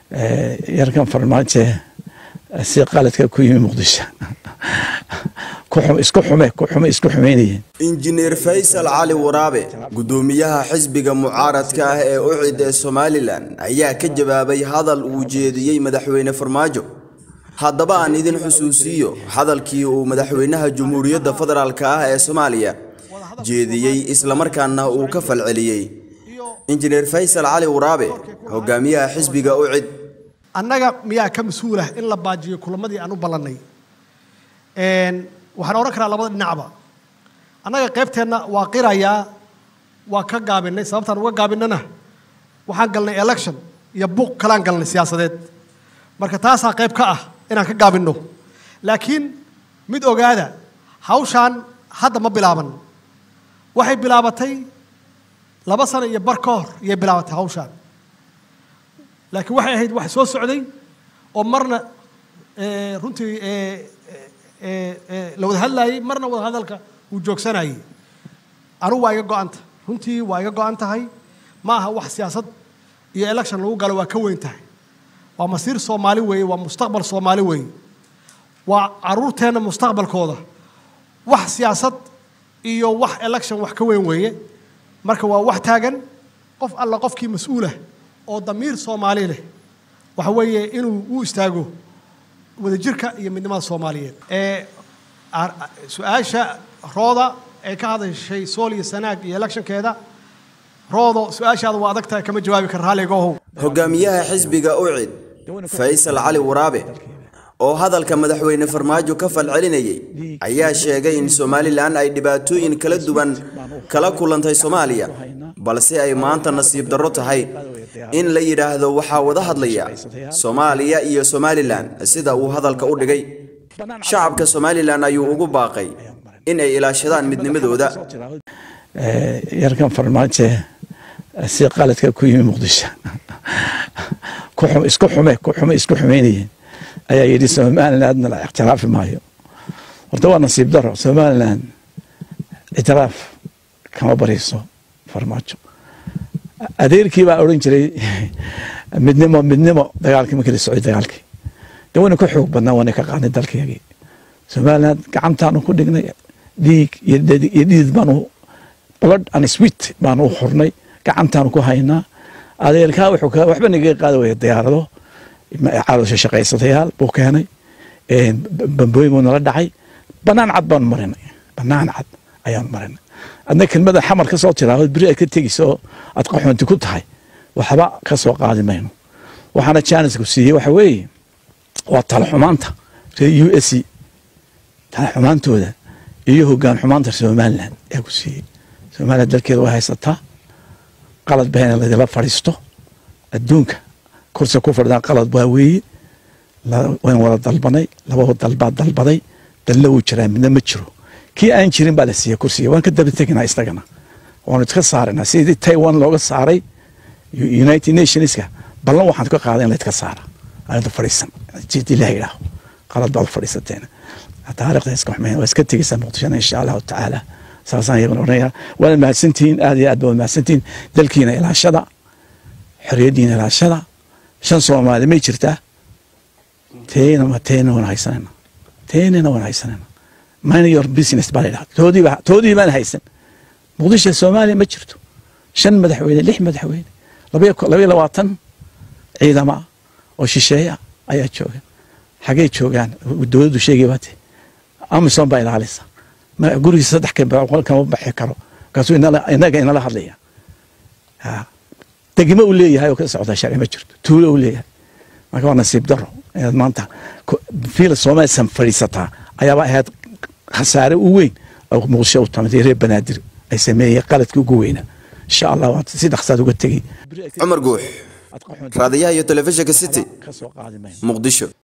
yarkan farmaajo si qaladka ku yimi muqdisho isku xume ku xume isku xumeynayeen injineer faysal cali waraabe guddoomiyaha xisbiga mucaaradka ah ee ucid ee somalilan ayaa ka jawaabay hadal uu jeediyey madaxweyne farmaajo haddaba aan idin xusuusiyo hadalkii uu madaxweynaha jamhuuriyadda federaalk ah ee soomaaliya jeediyey islamarkaana uu ka falceliyey injineer faysal cali waraabe hogaamiyaha xisbiga ucid annaga miyaa ka mas-uulah in la baajiyo kulamadii aan u ballannay waxaan odhan karaa labada dhinacba annaga qaybteenna waa qirayaa waa ka gaabinay sababtaan uga gaabinana waxaan galnay election iyo buuq kalaan galnay siyaasadeed marka taasaa qayb ka ah inaan ka gaabinno laakiin mid ogaada hawshaan hadda ma bilaaban waxay bilaabatay laba sano iyo bar ka hor iyay bilaabatay hawshaan laakiin waxay ahayd wax soo socday oo marna runtii la wada hadlaayey marna wada hadalka uu joogsanayey anugu waa iga go-anta runtii waa iga go-an tahay ma aha wax siyaasad iyo election lagu galo waa ka weyn tahay waa masiir soomaali weeye waa mustaqbal soomaali weeye waa caruurteenna mustaqbalkooda wax siyaasad iyo wax election wax ka weyn weeye marka waa wax taagan qof alla qofkii mas-uulah oo damiir soomaali leh waxa weeye inuu u istaago wadajirka iyo midnimada soomaaliyeed ee su-aasha rooda ee ka hadashay sool iyo sanaag iyo electionkeeda roodo su-aashaada waa adag tahay kama jawaabi kara raalligoohow hogaamiyaha xisbiga ucid faysal cali waraabe oo hadalka madaxweyne farmaajo ka falcelinayay ayaa sheegay in somalilan ay dhibaatooyin kala duwan kala kulantay soomaaliya balse ay maanta nasiib darro tahay in la yidhaahdo waxaa wada hadlaya soomaaliya iyo somalilan sida uu hadalka u dhigay shacabka somalilan ayuu ugu baaqay in ay ilaashadaan midnimadooda yarkan farmaajo si qaladka ku yimi muqdisho isku xume ku xume isku xumeynayeen ayaa yidhi somalilandna la ictiraafi maayo horta waa nasiib daro somaliland ictiraaf kama bariso farmaajo adeerkii baa odhan jiray midnimo midnimo dagaalkii markii la socday dagaalkii de wayna ka xoog badnaa wayna ka qaadnay dalkeegii somaliland gacantaanu ku dhignay dhiig iyo dhidid baanu blood and sweet baanu u xurnay gacantaanu ku haynaa adeerkaa wuxuu waxba nagaga qaadi waya diyaarado caloosha shaqaysatayaal buu keenay bambooyin buu nala dhacay banaan cad baanu marinay banaan cad ayaanu marinay adna kelmada xamar ka soo tiraahdo beri ay ka tegayso oo aad qaxoonti ku tahay waxba ka soo qaadi mayno waxaana jaanisku siiyey waxa weeye waa tala xumaanta reer u s c tala xumaantooda iyo hogaan xumaanta somaliland ayaa ku siiyey somaliland dalkeeda way haysataa qalad bahayna ladila fadhiisto adduunka kursi ku fadhidaan qalad waa weeye wayn wada dalbanay laba dalbaa dalbaday dalna wuu jiraa midna ma jiro kii aan jirin baa la siiyey kursiga waan ka daba teginaa isagana waanu iska saarana sidii taiwan looga saaray united nationska ballan waxaan ka qaaday in laydka saara aanada fadhiisan jid ilaah idhaaho qalad baad fadhiisateen taariikhda iska xumeyn waa iska tegeysaa muqdishona insha allahu tacaala saasaan iyaguna odhanaya waana mahadsantihiin aad iyo aad baa mahadsantihiin dalkiina ilaashada xorriyaddiina ilaashada shan soomaali may jirtaa teena teena waan haysanayna teenina waan haysanayna mind your business baa la yidhaha toodiiba toodii baan haysan muqdisho soomaaliya ma jirto shan madaxweyne lix madaxweyne labaiyo labaiyo labaatan ciidama ah oo shisheeya ayaa jooga xagee joogaan dowladdu sheegay baate amison baa ilaalisa gurigiisa saddex boqol kama baxi karo markaasuu inaga inala hadlaya degmo uu leeyahay oo ka socda sharci ma jirto tuulo uu leeyahay marka waa nasiib daro inaad maanta fiil soomaalisan fadhiisataa ayaaba ahayd khasaare u weyn oo muqdisho u tamatay reer banaadir ay sameeyeen qaladkii ugu weynaa insha allah waa si dhaqsaad uga tegey cumar guux raadiyaha iyo telefishinka city muqdisho